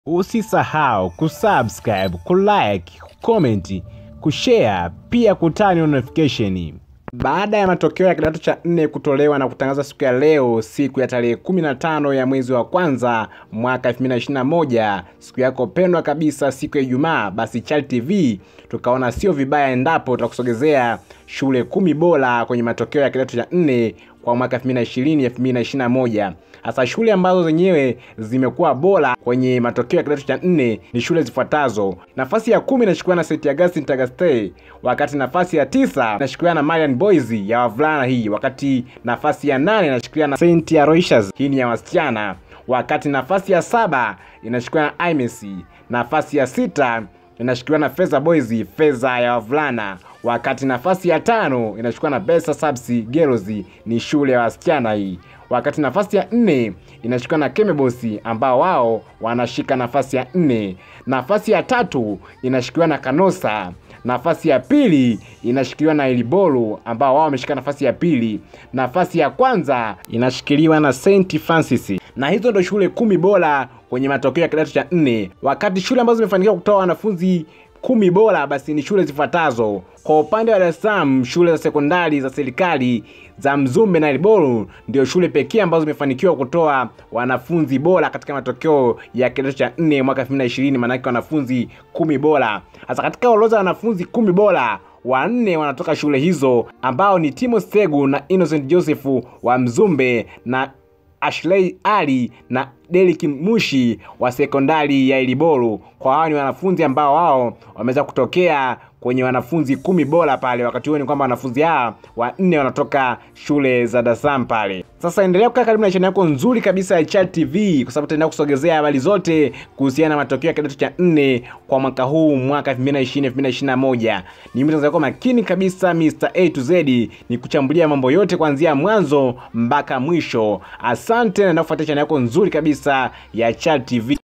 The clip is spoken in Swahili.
Usisahau kusubscribe, kulike, kucomment, kushare pia kutani notification. Baada ya matokeo ya kidato cha nne kutolewa na kutangaza siku ya leo, siku ya tarehe 15 ya mwezi wa kwanza mwaka 2021, siku yako pendwa kabisa, siku ya Ijumaa, basi Chali TV tukaona sio vibaya endapo tutakusogezea shule kumi bora kwenye matokeo ya kidato cha nne kwa mwaka 2020 2021. Hasa shule ambazo zenyewe zimekuwa bora kwenye matokeo ya kidato cha nne ni shule zifuatazo. Nafasi ya kumi inashikiliwa na St. Augustine Tagaste, wakati nafasi ya tisa inashikiliwa na Marian Boys ya wavulana hii, wakati nafasi ya nane inashikiliwa na St. Aloysius hii ni ya wasichana, wakati nafasi ya saba inashikiliwa na IMEC, nafasi ya sita inashikiliwa na Feza Boys Feza ya wavulana, wakati nafasi ya tano inashikiliwa na Besa Subs Girls ni shule ya wasichana hii wakati nafasi ya nne inashikwa na Kemebosi ambao wao wanashika nafasi ya nne. Nafasi ya tatu inashikiliwa na Kanosa. Nafasi ya pili inashikiliwa na Ilibolu ambao wao wameshika nafasi ya pili. Nafasi ya kwanza inashikiliwa na St Francis, na hizo ndo shule kumi bora kwenye matokeo ya kidato cha nne, wakati shule ambazo zimefanikiwa kutoa wanafunzi kumi bora basi ni shule zifuatazo. Kwa upande wa Dar es Salaam, shule za sekondari za serikali za Mzumbe na Ilibolu ndio shule pekee ambazo zimefanikiwa kutoa wanafunzi bora katika matokeo ya kidato cha nne mwaka 2020, maanake wanafunzi kumi bora. Sasa katika orodha ya wanafunzi kumi bora wanne wanatoka shule hizo ambao ni Timo Segu na Innocent Joseph wa Mzumbe na Ashley Ali na Derek Mushi wa sekondari ya Ilibolu. Kwa hao ni wanafunzi ambao wao wameweza kutokea kwenye wanafunzi kumi bora pale. Wakati huo ni kwamba wanafunzi hawa wanne wanatoka shule za Dar es Salaam pale. Sasa endelea kukaa karibu na channel yako nzuri kabisa ya Chali TV kwa sababu tutaendelea kusogezea habari zote kuhusiana na matokeo ya kidato cha nne kwa mwaka huu mwaka 2020 2021. Ni mtu wako makini kabisa Mr. A to Z ni kuchambulia mambo yote kuanzia mwanzo mpaka mwisho. Asante na kufuatia channel yako nzuri kabisa ya Chali TV.